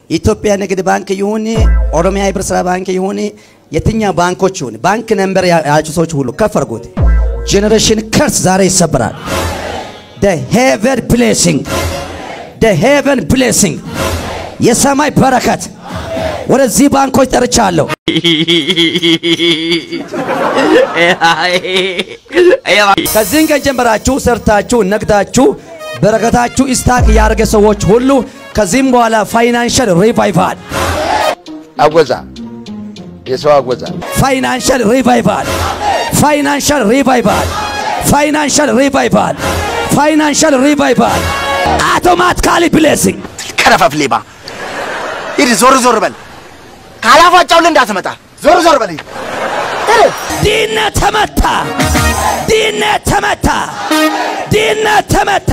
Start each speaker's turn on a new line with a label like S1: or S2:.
S1: ኢትዮጵያ ንግድ ባንክ ይሁን ኦሮሚያ ህብረት ስራ ባንክ ይሁን የትኛው ባንኮች ይሁን ባንክ ነምበር ያላችሁ ሰዎች ሁሉ ከፍ አድርጉት። ጄኔሬሽን ከርስ ዛሬ ይሰበራል። the heaven blessing the heaven blessing የሰማይ በረከት ወደዚህ ባንኮች ጠርቻለሁ። ከዚህን ቀን ጀምራችሁ ሰርታችሁ ነግዳችሁ በረከታችሁ ኢስታክ ያደረገ ሰዎች ሁሉ ከዚህም በኋላ ፋይናንሻል ሪቫይቫል
S2: አጎዛ የሰው አጎዛ
S1: ፋይናንሻል ሪቫይቫል ፋይናንሻል ሪቫይቫል ፋይናንሻል ሪቫይቫል ፋይናንሻል ሪቫይቫል አውቶማቲካሊ ብሌሲንግ
S2: ቀረፈፍ ሌባ ሂድ ዞር ዞር በል ካላፏጫው እንዳትመጣ ዞር ዞር በል ሂድ
S1: ድህነት ተመታ፣ ድህነት ተመታ፣ ድህነት ተመታ።